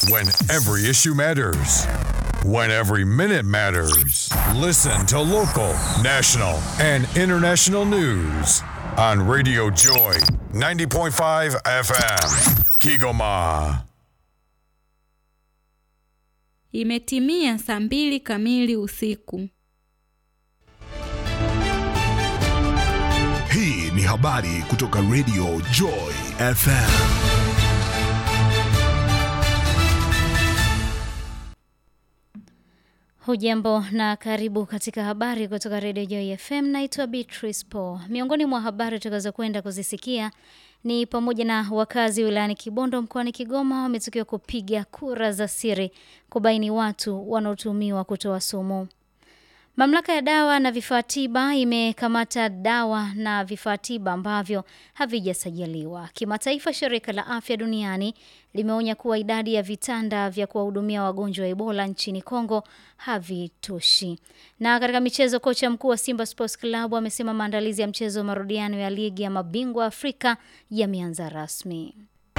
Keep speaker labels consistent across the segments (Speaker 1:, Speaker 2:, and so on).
Speaker 1: When every issue matters. When every minute matters. Listen to local, national, and international news on Radio Joy 90.5 FM. Kigoma.
Speaker 2: Imetimia saa mbili kamili usiku.
Speaker 3: Hii ni habari kutoka Radio Joy FM.
Speaker 4: Hujambo na karibu katika habari kutoka Radio Joy FM. Naitwa Beatrice Paul. Miongoni mwa habari tutakazo kwenda kuzisikia ni pamoja na wakazi wilayani Kibondo mkoani Kigoma wametakiwa kupiga kura za siri kubaini watu wanaotumiwa kutoa sumu. Mamlaka ya dawa na vifaa tiba imekamata dawa na vifaa tiba ambavyo havijasajiliwa. Kimataifa, shirika la afya duniani limeonya kuwa idadi ya vitanda vya kuwahudumia wagonjwa wa Ebola nchini Kongo havitoshi. Na katika michezo, kocha mkuu wa Simba Sports Club amesema maandalizi ya mchezo wa marudiano ya ligi ya mabingwa Afrika yameanza rasmi.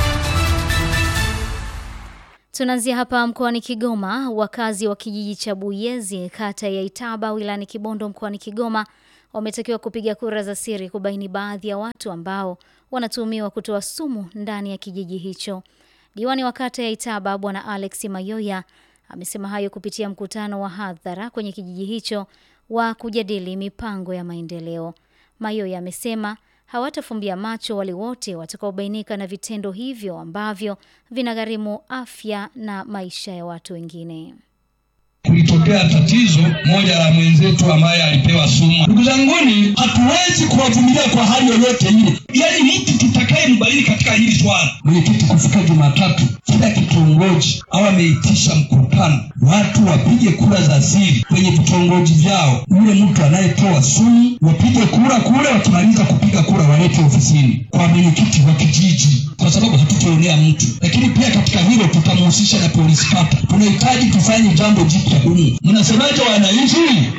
Speaker 4: Tunaanzia hapa mkoani Kigoma. Wakazi wa kijiji cha Buyezi, kata ya Itaba, wilayani Kibondo, mkoani Kigoma, wametakiwa kupiga kura za siri kubaini baadhi ya watu ambao wanatuhumiwa kutoa sumu ndani ya kijiji hicho. Diwani wa kata ya Itaba, Bwana Alex Mayoya, amesema hayo kupitia mkutano wa hadhara kwenye kijiji hicho wa kujadili mipango ya maendeleo. Mayoya amesema hawatafumbia macho wale wote watakaobainika na vitendo hivyo ambavyo vinagharimu afya na maisha ya watu wengine.
Speaker 5: Kulitokea tatizo moja la mwenzetu ambaye alipewa sumu. Ndugu zanguni, hatuwezi kuwavumilia kwa hali yoyote ile, yaani mtu tutakaye mbaini katika hili swala. Mwenyekiti, kufika Jumatatu, kila kitongoji au ameitisha mkutano, watu wapige kura za siri kwenye vitongoji vyao. Yule mtu anayetoa sumu wapige kura kule, wakimaliza kupiga kura walete ofisini kwa mwenyekiti wa kijiji, kwa sababu hatutaonea mtu. Lakini pia katika hilo tutamhusisha na polisi kata. Tunahitaji tufanye jambo jipya humu. Mnasemaje wananchi?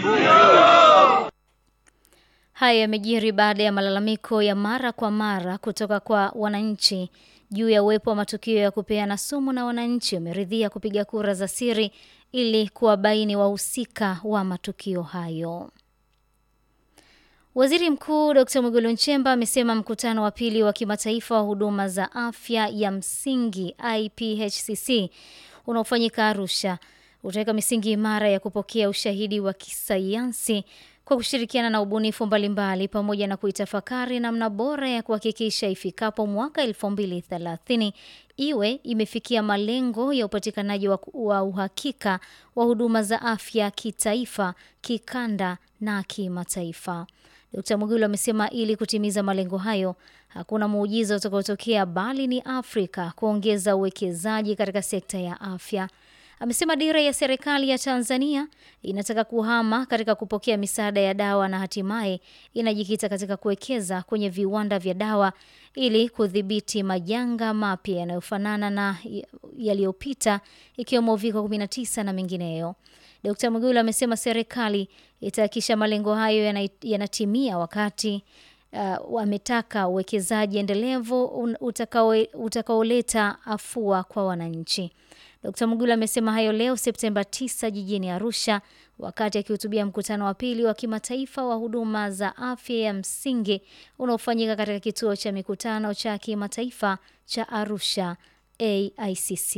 Speaker 4: Haya yamejiri baada ya malalamiko ya mara kwa mara kutoka kwa wananchi juu ya uwepo wa matukio ya kupeana sumu, na wananchi wameridhia kupiga kura za siri ili kuwabaini wahusika wa matukio hayo. Waziri Mkuu Dr. Mwigulu Nchemba amesema mkutano wa pili wa kimataifa wa huduma za afya ya msingi IPHCC unaofanyika Arusha utaweka misingi imara ya kupokea ushahidi wa kisayansi kwa kushirikiana na ubunifu mbalimbali pamoja na kuitafakari namna bora ya kuhakikisha ifikapo mwaka 2030 iwe imefikia malengo ya upatikanaji wa, wa uhakika wa huduma za afya kitaifa, kikanda na kimataifa. Dkt. Mwigulu amesema ili kutimiza malengo hayo hakuna muujiza utakaotokea bali ni Afrika kuongeza uwekezaji katika sekta ya afya. Amesema dira ya serikali ya Tanzania inataka kuhama katika kupokea misaada ya dawa na hatimaye inajikita katika kuwekeza kwenye viwanda vya dawa ili kudhibiti majanga mapya yanayofanana na yaliyopita ikiwemo uviko 19 na mengineyo. Dkt. Mwigulu amesema serikali itahakikisha malengo hayo yanatimia wakati uh, wametaka uwekezaji endelevu utakaoleta afua kwa wananchi. Dkt. Mwigulu amesema hayo leo Septemba 9 jijini Arusha wakati akihutubia mkutano wa pili wa kimataifa wa huduma za afya ya msingi unaofanyika katika kituo cha mikutano cha kimataifa cha Arusha AICC.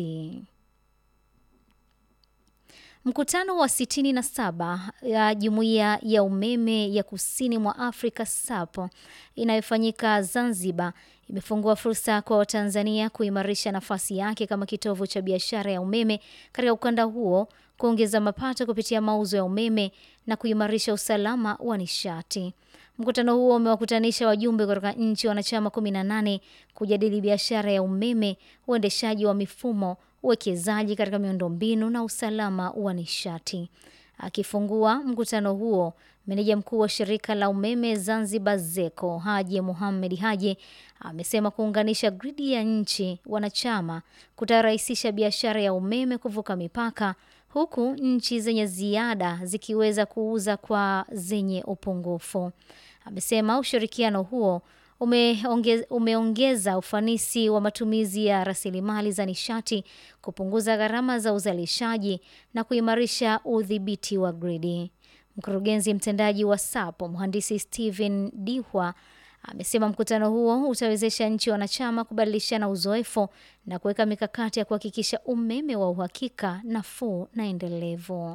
Speaker 4: Mkutano wa 67 ya Jumuiya ya Umeme ya Kusini mwa Afrika SAP inayofanyika Zanzibar imefungua fursa kwa Watanzania kuimarisha nafasi yake kama kitovu cha biashara ya umeme katika ukanda huo, kuongeza mapato kupitia mauzo ya umeme na kuimarisha usalama wa nishati. Mkutano huo umewakutanisha wajumbe kutoka nchi wanachama 18 kujadili biashara ya umeme, uendeshaji wa mifumo, uwekezaji katika miundombinu na usalama wa nishati. Akifungua mkutano huo, meneja mkuu wa shirika la umeme Zanzibar ZECO Haji Muhamed Haji amesema kuunganisha gridi ya nchi wanachama kutarahisisha biashara ya umeme kuvuka mipaka, huku nchi zenye ziada zikiweza kuuza kwa zenye upungufu. Amesema ushirikiano huo umeongeza, umeongeza ufanisi wa matumizi ya rasilimali za nishati, kupunguza gharama za uzalishaji na kuimarisha udhibiti wa gridi. Mkurugenzi mtendaji wa SAP mhandisi Steven Dihwa amesema mkutano huo utawezesha nchi wanachama kubadilishana uzoefu na kuweka mikakati ya kuhakikisha umeme wa uhakika, nafuu na endelevu.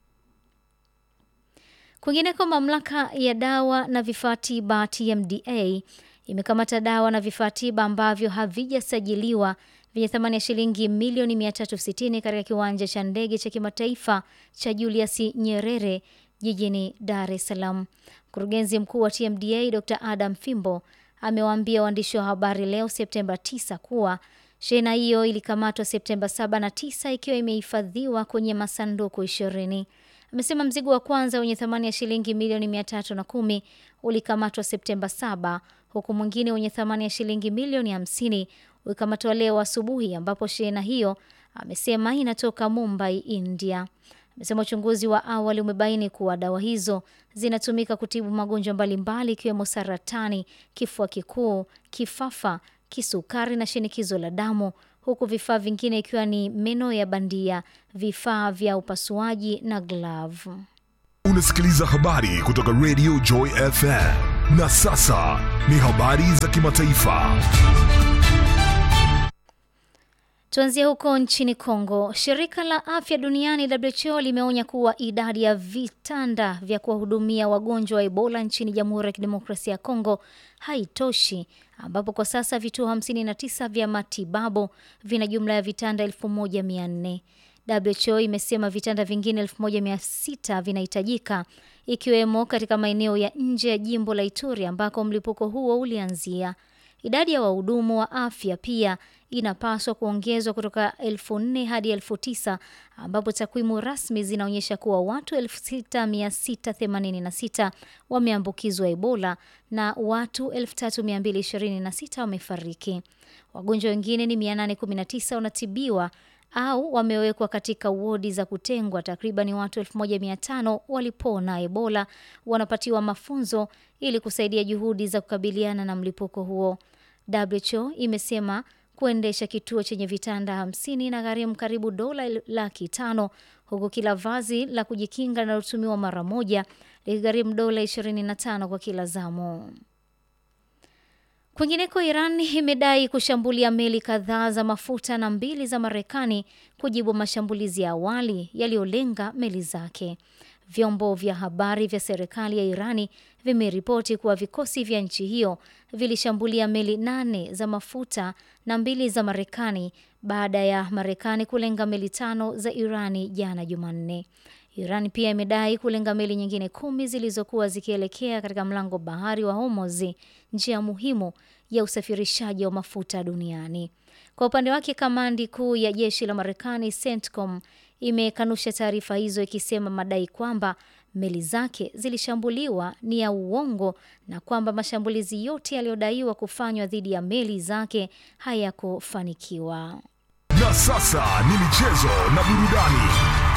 Speaker 4: Kwingineko, mamlaka ya dawa na vifaa tiba TMDA imekamata dawa na vifaa tiba ambavyo havijasajiliwa vyenye thamani ya shilingi milioni 360 katika kiwanja cha ndege cha kimataifa cha Julius Nyerere jijini Dar es Salaam. Mkurugenzi mkuu wa TMDA Dr. Adam Fimbo amewaambia waandishi wa habari leo Septemba 9 kuwa shehena hiyo ilikamatwa Septemba 7 na 9 ikiwa imehifadhiwa kwenye masanduku ishirini. Amesema mzigo wa kwanza wenye thamani ya shilingi milioni 310 ulikamatwa Septemba 7 huku mwingine wenye thamani ya shilingi milioni 50 ulikamatwa leo asubuhi, ambapo shehena hiyo amesema inatoka Mumbai, India. Amesema uchunguzi wa awali umebaini kuwa dawa hizo zinatumika kutibu magonjwa mbalimbali ikiwemo saratani, kifua kikuu, kifafa, kisukari na shinikizo la damu, huku vifaa vingine ikiwa ni meno ya bandia, vifaa vya upasuaji na glavu.
Speaker 3: Unasikiliza habari kutoka Radio Joy FM. Na sasa ni habari za kimataifa.
Speaker 4: Tuanzie huko nchini Kongo. Shirika la afya duniani WHO limeonya kuwa idadi ya vitanda vya kuwahudumia wagonjwa wa Ebola nchini Jamhuri ya Kidemokrasia ya Kongo haitoshi, ambapo kwa sasa vituo 59 vya matibabu vina jumla ya vitanda 1400. WHO imesema vitanda vingine 1600 vinahitajika ikiwemo katika maeneo ya nje ya jimbo la Ituri ambako mlipuko huo ulianzia. Idadi ya wahudumu wa afya pia inapaswa kuongezwa kutoka elfu nne hadi elfu tisa ambapo takwimu rasmi zinaonyesha kuwa watu 6686 wameambukizwa Ebola na watu 3226 wamefariki. Wagonjwa wengine ni 819 wanatibiwa au wamewekwa katika wodi za kutengwa. Takriban watu 1500 walipona Ebola wanapatiwa mafunzo ili kusaidia juhudi za kukabiliana na mlipuko huo. WHO imesema kuendesha kituo chenye vitanda 50 na gharimu karibu dola laki tano huku kila vazi la kujikinga linalotumiwa mara moja likigharimu dola 25 kwa kila zamu. Kwingineko, Iran imedai kushambulia meli kadhaa za mafuta na mbili za Marekani kujibu mashambulizi ya awali yaliyolenga meli zake. Vyombo vya habari vya serikali ya Irani vimeripoti kuwa vikosi vya nchi hiyo vilishambulia meli nane za mafuta na mbili za Marekani baada ya Marekani kulenga meli tano za Irani jana Jumanne. Iran pia imedai kulenga meli nyingine kumi zilizokuwa zikielekea katika mlango bahari wa Hormuz, njia muhimu ya usafirishaji wa mafuta duniani. Kwa upande wake, kamandi kuu ya jeshi la Marekani CENTCOM imekanusha taarifa hizo ikisema madai kwamba meli zake zilishambuliwa ni ya uongo na kwamba mashambulizi yote yaliyodaiwa kufanywa dhidi ya meli zake hayakufanikiwa.
Speaker 3: Na sasa ni michezo na burudani.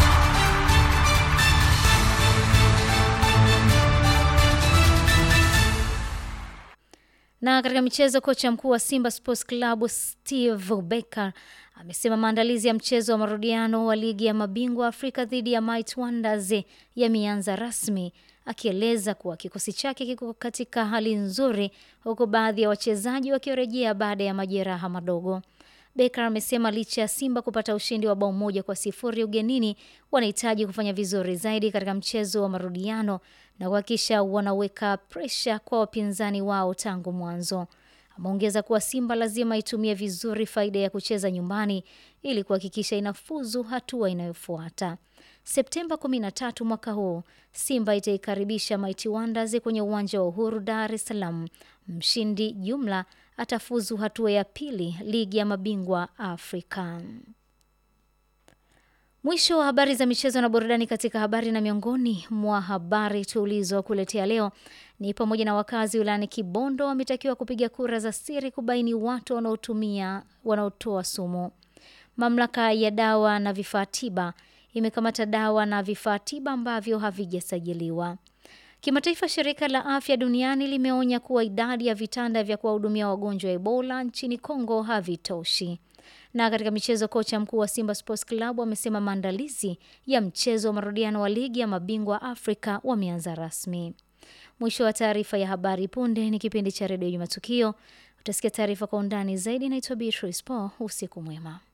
Speaker 4: Na katika michezo, kocha mkuu wa Simba Sports Club Steve Becker amesema maandalizi ya mchezo wa marudiano wa ligi ya mabingwa Afrika dhidi ya Might Wonders yameanza rasmi, akieleza kuwa kikosi chake kiko katika hali nzuri, huku baadhi ya wachezaji wakirejea baada ya majeraha madogo. Becker amesema licha ya Simba kupata ushindi wa bao moja kwa sifuri ugenini, wanahitaji kufanya vizuri zaidi katika mchezo wa marudiano na kuhakikisha wanaweka presha kwa wapinzani wao tangu mwanzo. Ameongeza kuwa Simba lazima itumie vizuri faida ya kucheza nyumbani ili kuhakikisha inafuzu hatua inayofuata. Septemba 13 mwaka huu Simba itaikaribisha Mighty Wonders kwenye uwanja wa Uhuru, Dar es Salaam. Mshindi jumla atafuzu hatua ya pili ligi ya mabingwa Afrika. Mwisho wa habari za michezo na burudani. Katika habari na miongoni mwa habari tulizokuletea leo ni pamoja na wakazi wilayani Kibondo wametakiwa kupiga kura za siri kubaini watu wanaotumia wanaotoa sumu. Mamlaka ya dawa na vifaa tiba imekamata dawa na vifaa tiba ambavyo havijasajiliwa. Kimataifa, shirika la afya duniani limeonya kuwa idadi ya vitanda vya kuwahudumia wagonjwa wa Ebola nchini Kongo havitoshi. Na katika michezo, kocha mkuu wa Simba Sports Club amesema maandalizi ya mchezo wa marudiano wa ligi ya mabingwa Afrika wameanza rasmi. Mwisho wa taarifa ya habari. Punde ni kipindi cha redio Matukio. Utasikia taarifa kwa undani zaidi. Naitwa Beatrice Paul. Usiku mwema.